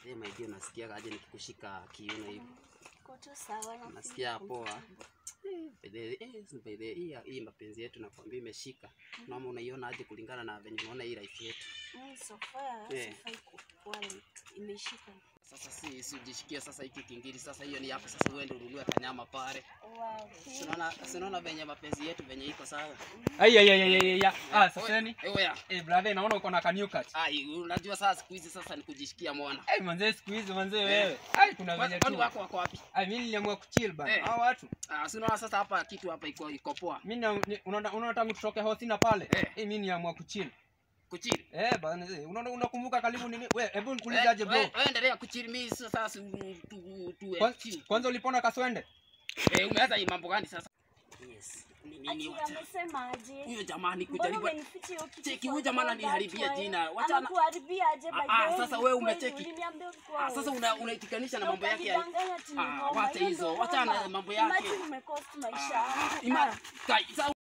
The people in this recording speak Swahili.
Eh, my dear, unasikia aje nikikushika kiuno hivi? Uko tu sawa na Nasikia feel poa. comfortable. Eh, by the way, eh, by the way, hii hii mapenzi yetu nakwambia imeshika. Naomba unaiona aje kulingana na venye unaona hii life yetu. Mm, so far, Eh. sifai kuwa like imeshika. Sasa si si ujishikie sasa hiki kingiri sasa hiyo ni hapo sasa uende ununue kanyama pale. Wow. Si unaona si unaona venye mapenzi yetu venye iko sawa. Ai ai ai ai ai. ai. Ah, saseni. Eh, oya. Eh, brother, naona uko na new cut. Ai, unajua sasa siku hizi sasa ni kujishikia mwana. Ai, manze siku hizi manze wewe. Ai, kuna venye Kwani tu. wako wako wapi? Ai, mimi niliamua kuchill bana. Eh. Hao watu. Ah, si unaona sasa hapa kitu hapa iko iko poa. Mimi na- ni- unaona unaona tangu tutoke hosina pale. Eh. Eh, mimi niliamua kuchill. Kuchiri. Eh, bana, eh, unaona unakumbuka karibu nini? Wewe, hebu Eh, nikuulizaje bro? we- we endelea kuchiri mimi sasa si tu tu Kwan- chill. Kwanza ulipona kaswende? Eh, umeanza hii mambo gani sasa? Yes. Ni nini Ati wacha? amesema aje? Huyo jamani Mbona kujaribu. umenificha hiyo kitu Cheki, for huyu jamaa all ananiharibia that jina. while? Wachana- Anakuharibia aje by Ah, the ah, way? sasa wewe Kweli, umecheki. uliniambia ulikuwa Ah, sasa wewe. una unaitikanisha na Na mambo yake ya ukajidanganya ati ni Ah, ngoma. wacha Hiyo hizo, ndio wachana ngoma. na mambo yake. Imagine umecost maisha Ah, yangu. ima Ah. kai, sasa